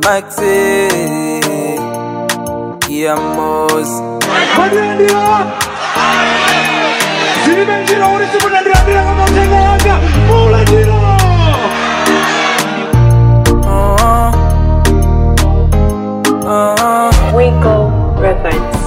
Maxi Yamos Madrandia Zilibenjira urisi munandirambira kama utenga wanga Mulanjira oh, oh. Winkle Records.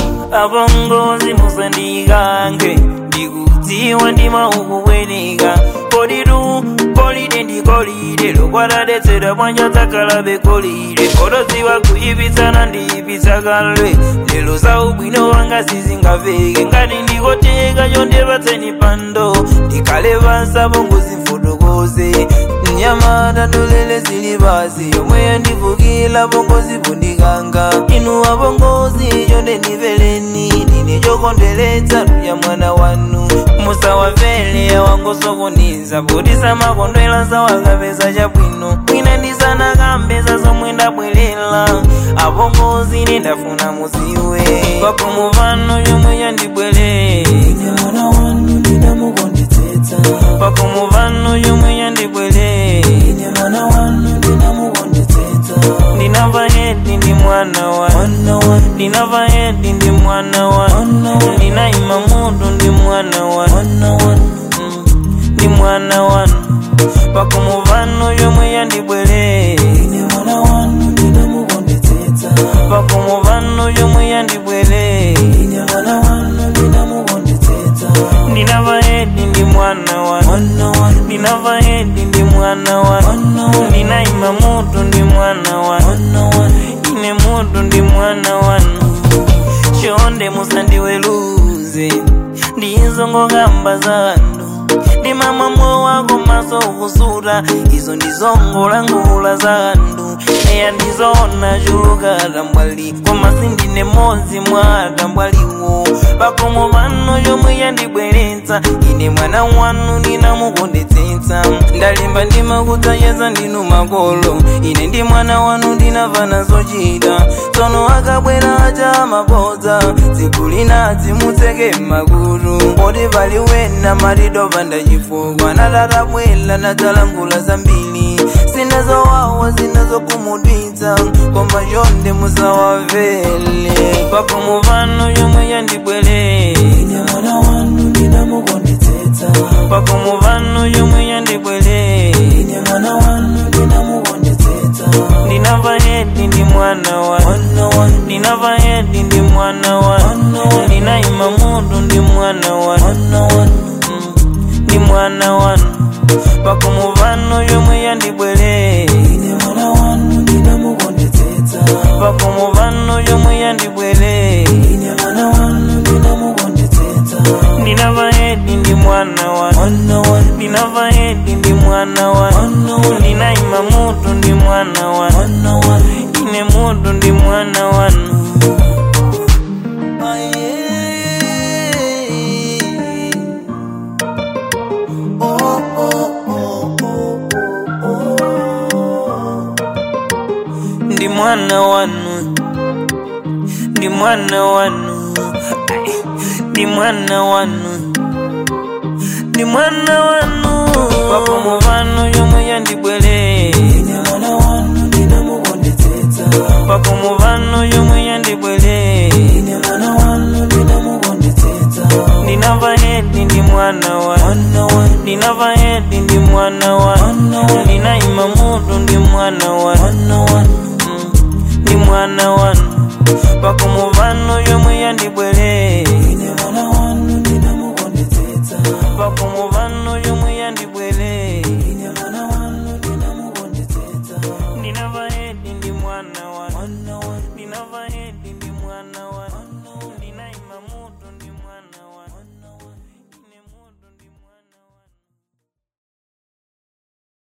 abongozi musandigange ndikutiwa ndima ukuwenika kolidu kolide ndikolide lokwaladetsera bwanja takalabe kolide koloziwa kuyipitsana ndiyipitsa kalwe lero za ubwino wanga sizingaveke ngati ndikoteka chondepatseni pando ndikale basa bongozi mfotokoze mnyamata ndolele zili basi yomwe yandivukila bongozi bundikanga inu abongozi chonde ndiveleni ndine chokondweletsa luya mwana wanu musawavele wangosokoniza potisa makondwela sawakapeza chabwino mwina ndisanakambeza zomwe ndabwerera abongozi nendafuna muziwe pakomo pano chomwe chandibwere ine mwana wanu ndinamukondetsetsa pakomo pano chomwe chandibwere ine mwana wanu ndinamukondetsetsa ndinava hedi ndi mwana wa ndinava hedi ndi mwana wa ndinaima mutu ndi mwana wa Mm, ndi mwana wanu pakomo pano chomwe chandibwere ine mwana wanu ndinamukondetsetsa pakomo pano chomwe chandibwere ine mwana wanu ndinamukondetsetsa ndinava hedi ndi mwana wa ndinava hedi ndi mwana wa ndinaima mutu ndi mwana wa ine mutu ndi mwana wanu chonde musandiweluze ndizongokamba zanu ndimamwamwo wako maso ukusuta izo ndizongolangula zanu eya ndizona chuluka tambwali koma sindine modzi mwa tambwaliwo pakomo pano chomwe yandibweretsa ine mwana wanu ndinamukondetsetsa ndalemba ndimakudzacheza ndinu makolo ine ndi mwana wanu ndinavana zochita tsono akabwera acha mabodza tsiku linadzi mutseke makutu poti pali wena matidova ndachifukwa natatabwela nadzalangula zambiri sinazowawa zinazokumudwitsa koma chonde musawavele pakomo pano chomwe chandibwere ine mwana wanu ndinamukondetsetsa pakomo pano chomwe chandibwere ine mwana wanu ndinamukondetsetsa ndinava hedi ndi mwana wa ndinava hedi ndi mwana wa ndinaima mutu ndi mwana wa Mm, ndi mwana wanu pakomo pano chomwe chandibwere ine mwana wanu ndinamukondetsetsa pakomo pano chomwe chandibwere ine mwana wanu ndinamukondetsetsa ndinava hedi ndi mwana wa ndinava hedi ndi mwana wa ndinaima mutu ndi mwana wa ine mutu ndi mwana wanu ndi mwana wanu ndi mwana wanu Ai, ndi mwana wanu ndi mwana wanu pakomo pano chomwe chandibwere pakomo pano chomwe chandibwere ndinava hedi ndi mwana wa ndinava hedi ndi mwana wa ndinaima mutu ndi mwana wa Mm, ndi mwana wanu pakomo pano chomwe